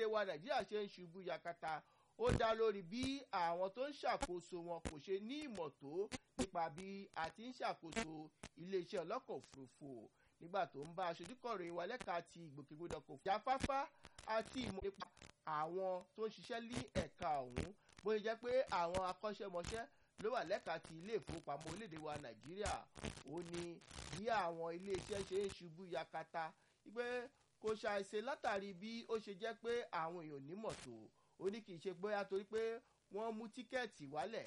wa nàìjíríà ṣe ń ṣubú yakata ó dá lórí bí àwọn tó ń ṣàkóso wọn kò ṣe ní ìmọ̀ tó nípa bí a ti ń ṣàkóso iléeṣẹ́ ọlọ́kọ̀ òfurufú nígbà tó ń bá aṣojúkọ̀ròyìn wa lẹ́ka ti ìgbòkègbodò kò fi afáfá àti ìmọ̀ nípa àwọn tó ń ṣiṣẹ́ ní ẹ̀ka ọ̀hún bó ṣe jẹ́ pé àwọn akọ́ṣẹ́mọṣẹ́ ló wà lẹ́ka ti ilé ìfowópamọ́ orílẹ̀-èdè wa nàìjíríà ó ní bí àwọn iléeṣẹ́ ṣe ń ṣubú yakata wípé kò ṣàìṣe látàrí bí ó ṣe jẹ́ pé àwọn èèyàn nímọ̀ tó ó ní kì í ṣe bóyá torí pé wọ́n mú tíkẹ́ẹ̀tì wálẹ̀